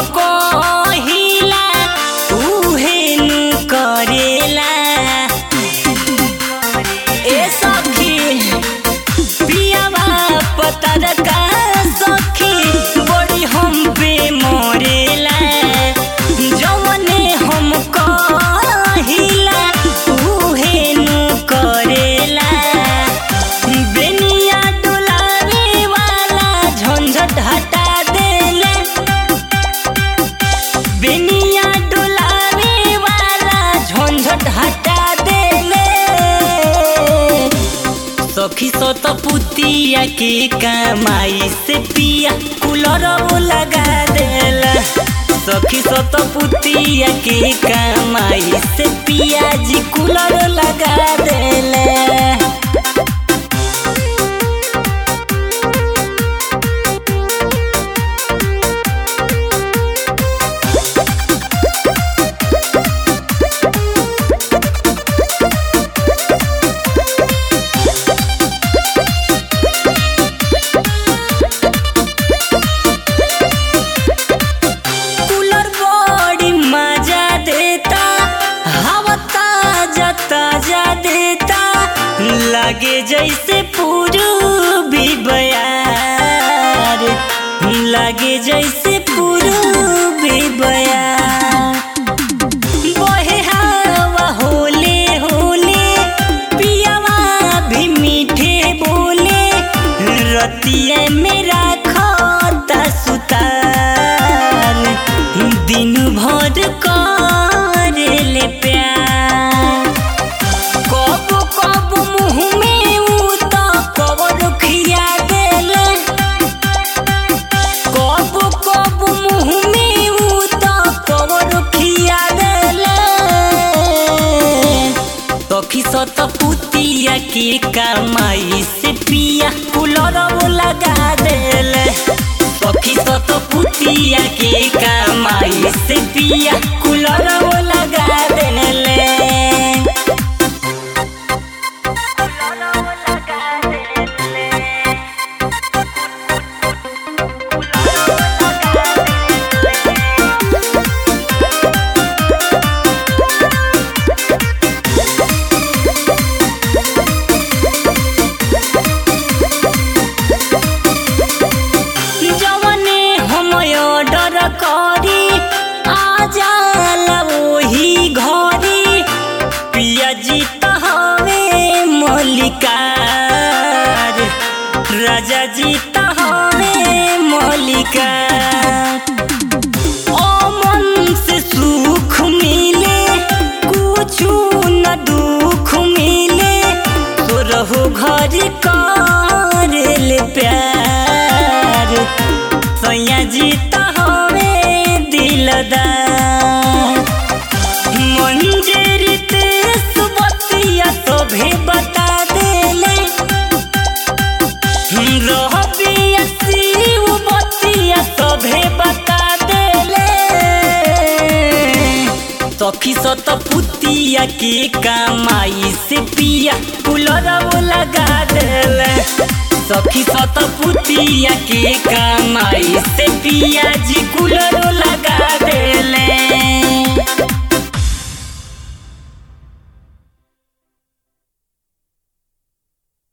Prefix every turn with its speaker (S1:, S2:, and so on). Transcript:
S1: कहिला उहे नु करेला ए सखी पियावा पतर का सखी बड़ी हम पे मरेला जवने हम कहिला उहे नु करेला बेनिया डोलावे वाला झंझट हटा देले बेनिया डोलावे वाला झंझट हटा देले सखी सत पुतिया के कमाई से पिया कूलर वो लगा देला सखी सत पुतिया के कमाई से पिया जी कूलर लगा देला कूलर बड़ी मजा देता हवा ताजा ताजा देता लगे जैसे पूर्वी बयार लगे जैसे पूर्वी बयार बहे हवा होले होले पियावा भी मीठे बोले रतिया मेरा खाता सुतार दिन भर करेले प्यार कब कब मुँह में ऊ तो कबर खिया देले कब कब मुँह में ऊ तो कबर खिया देले सखी सत पुतिया के कमाई से पिया कूलर वो लगा देले सखी सत पुतिया के कमाई से पिया कूलर वो लगा देले जवने हम ऑर्डर करी आ जाला वही घरी पिया जी त हवे मलिकार राजा जी त हवे मलिकार अमन से सुख मिले कुछु न दुख मिले तो रहो घर करल प्यार सैया जी त हवे दिलदार मंजरित सुबतिया तो भी बता देले रहबिया शिव बतिया तो भी बता देले सखी सत पुतिया के कमाई से पिया कूलर वो लगा देले सखी सत पुतिया के कमाई से पिया जी कूलर लगा देले